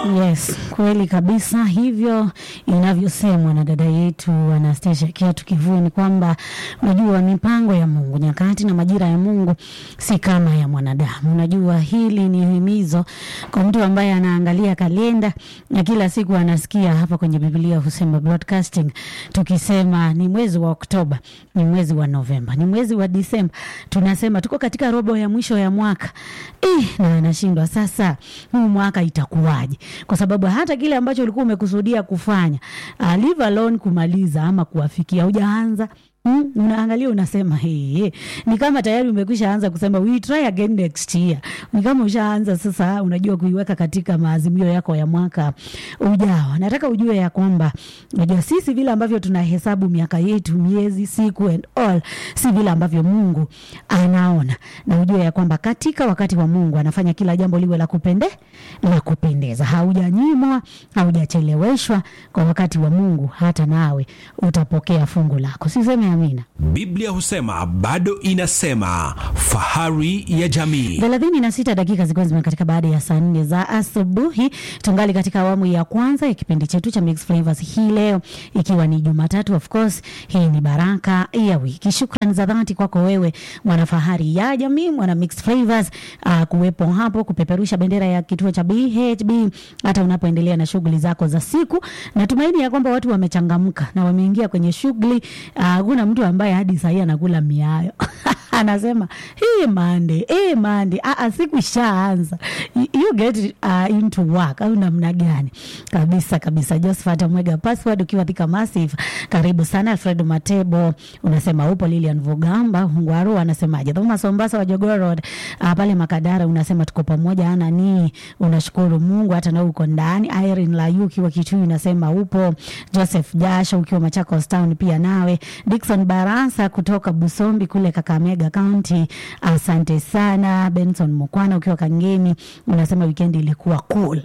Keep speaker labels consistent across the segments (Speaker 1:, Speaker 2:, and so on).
Speaker 1: Yes, kweli kabisa, hivyo inavyosemwa na dada yetu Anastasia Kiatu Kivue ni kwamba unajua mipango ya Mungu, nyakati na majira ya Mungu si kama ya mwanadamu. Unajua hili ni himizo kwa mtu ambaye anaangalia kalenda na kila siku anasikia hapa kwenye Biblia husema broadcasting, tukisema ni mwezi wa Oktoba, ni mwezi wa Novemba, ni mwezi wa Disemba, tunasema tuko katika robo ya mwisho ya mwaka eh, na anashindwa sasa, huu mwaka itakuwaje? Kwa sababu hata kile ambacho ulikuwa umekusudia kufanya uh, leave alone kumaliza ama kuwafikia hujaanza Mm, unaangalia unasema hey, hey. Ni kama tayari umekwisha anza kusema we try again next year. Ni kama ushaanza sasa, unajua kuiweka katika maazimio yako ya mwaka ujao. Nataka ujue ya kwamba unajua sisi vile ambavyo tunahesabu miaka yetu, miezi, siku and all, si vile ambavyo Mungu anaona, na ujue ya kwamba katika wakati wa Mungu anafanya kila jambo liwe la kupende la kupendeza. Haujanyimwa, haujacheleweshwa. Kwa wakati wa Mungu hata nawe utapokea fungu lako. Siseme amina.
Speaker 2: Biblia husema bado inasema, fahari ya jamii.
Speaker 1: thelathini na sita dakika zikiwa zimekatika baada ya saa nne za asubuhi. Tungali katika awamu ya kwanza ya kipindi chetu cha Mixed Flavors hii leo, ikiwa ni Jumatatu. Of course hii ni baraka ya wiki. Shukrani za dhati kwako wewe mwana fahari ya jamii, mwana Mixed Flavors, uh, kuwepo hapo kupeperusha bendera ya kituo cha BHB hata unapoendelea na shughuli zako za siku. Natumaini ya kwamba watu wamechangamka na wameingia kwenye shughuli. Hakuna uh, mtu ambaye hadi sahii anakula miayo anasema hii mande hii mande ah, siku ishaanza you get uh, into work au namna gani? Kabisa kabisa. Josephat Mwega password ukiwa Thika Massive, karibu sana. Alfred Matebo unasema upo. Lilian Vugamba Ngwaru anasemaje? Thomas Ombasa wa Jogoo Road uh, pale Makadara unasema tuko pamoja. Ana ni unashukuru Mungu hata na uko ndani. Irene Layu ukiwa Kitui unasema upo. Joseph Jasho ukiwa Machakos Town pia nawe. Dickson Barasa kutoka Busombi kule Kakamega County, asante sana. Benson Mukwana ukiwa Kangemi unasema weekend ilikuwa cool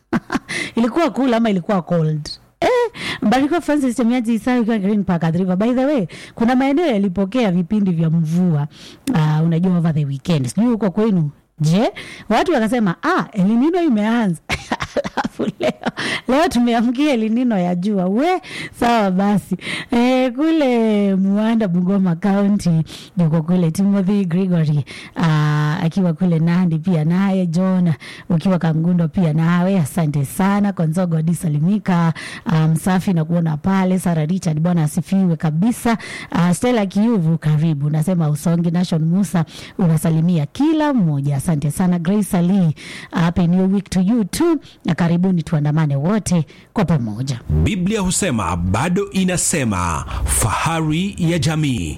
Speaker 1: ilikuwa cool ama ilikuwa cold? Eh, Mbarikiwa Francis Chemiaji Isa ukiwa Green Park Athi River. By the way, kuna maeneo yalipokea vipindi vya mvua uh, unajua over the weekend. Sijui huko kwenu Je, watu wakasema ah, elinino imeanza alafu leo leo tumeamkia elinino ya jua we sawa basi. E, kule Muanda Bungoma County yuko kule Timothy Gregory aa, akiwa kule Nandi pia naye John ukiwa Kangundo pia nawe asante sana. Konzogo Disalimika msafi um, na kuona pale. Sara Richard bwana asifiwe kabisa. Uh, Stella Kiuvu karibu, nasema Usongi Nation Musa unasalimia kila mmoja asante sana Grace Ali, happy new week to you too, na karibuni tuandamane wote kwa pamoja.
Speaker 2: Biblia husema bado inasema, fahari ya jamii.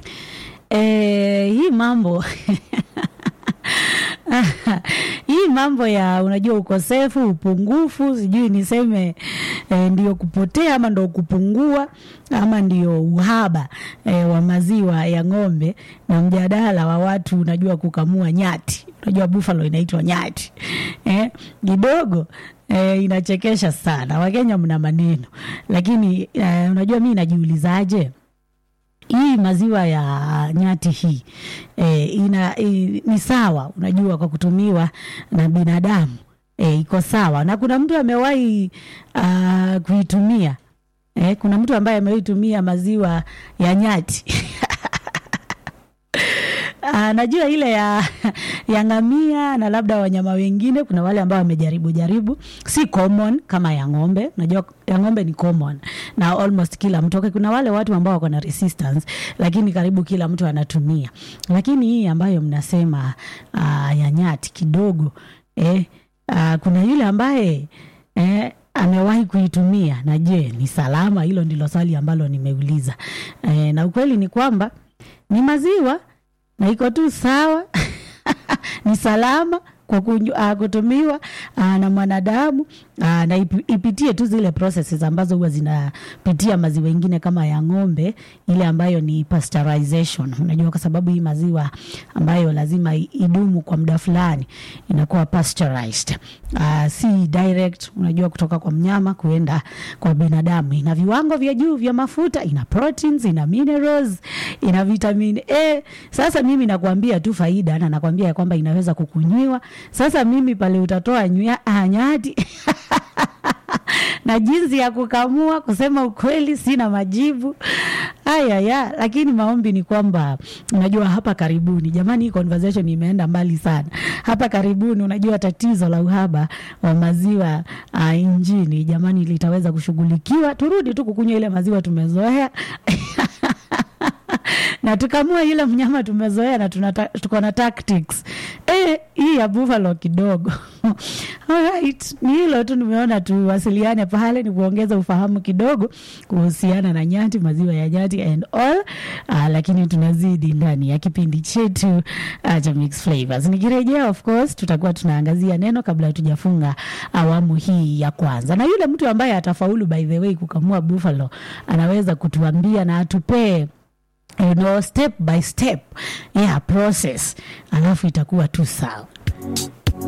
Speaker 1: E, hii mambo hii mambo ya unajua ukosefu, upungufu, sijui niseme e, ndio kupotea ama ndio kupungua ama ndio uhaba e, wa maziwa ya ng'ombe na mjadala wa watu unajua kukamua nyati, unajua buffalo inaitwa nyati kidogo e, inachekesha sana. Wakenya mna maneno, lakini e, unajua mi najiulizaje hii maziwa ya nyati hii e, ina, e, ni sawa unajua kwa kutumiwa na binadamu e, iko sawa na kuna mtu amewahi uh, kuitumia e, kuna mtu ambaye amewahi tumia maziwa ya nyati Uh, najua ile ya, ya ngamia na labda wanyama wengine, kuna wale ambao wamejaribu jaribu, si common kama ya ng'ombe. Najua ya ng'ombe ni common na almost kila mtu okay. Kuna wale watu ambao wako na resistance, lakini karibu kila mtu anatumia. Lakini hii ambayo mnasema uh, ya nyati kidogo eh, uh, kuna yule ambaye eh, amewahi kuitumia na je, ni salama? Hilo ndilo swali ambalo nimeuliza eh, na ukweli ni kwamba ni maziwa na iko tu sawa ni salama kwa uh, kutumiwa uh, na mwanadamu uh, na ip, ipitie tu zile processes ambazo huwa zinapitia maziwa ingine kama ya ng'ombe, ile ambayo ni pasteurization. Unajua, kwa sababu hii maziwa ambayo lazima idumu kwa muda fulani inakuwa pasteurized. Uh, si direct, unajua, kutoka kwa mnyama kuenda kwa binadamu. Ina viwango vya juu vya mafuta, ina proteins, ina minerals, ina vitamin A. Sasa mimi nakwambia tu faida na nakwambia ya kwamba inaweza kukunywiwa. Sasa mimi pale utatoa nyati na jinsi ya kukamua. Kusema ukweli, sina majibu haya ya, lakini maombi ni kwamba unajua, hapa karibuni, jamani, hii conversation imeenda mbali sana. Hapa karibuni, unajua tatizo la uhaba wa maziwa uh, nchini jamani, litaweza kushughulikiwa. Turudi tu kukunywa ile maziwa tumezoea na tukamua ile mnyama tumezoea na tunata, tuko na tactics e, hii ya buffalo kidogo Alright, ni hilo tu nimeona tuwasiliane pale ni kuongeza ufahamu kidogo kuhusiana na nyati maziwa ya nyati and all uh, lakini tunazidi ndani ya kipindi chetu uh, cha mix flavors nikirejea of course tutakuwa tunaangazia neno kabla tujafunga awamu hii ya kwanza na yule mtu ambaye atafaulu by the way kukamua buffalo anaweza kutuambia na atupee you know, step by step yeah, process alafu itakuwa tu sawa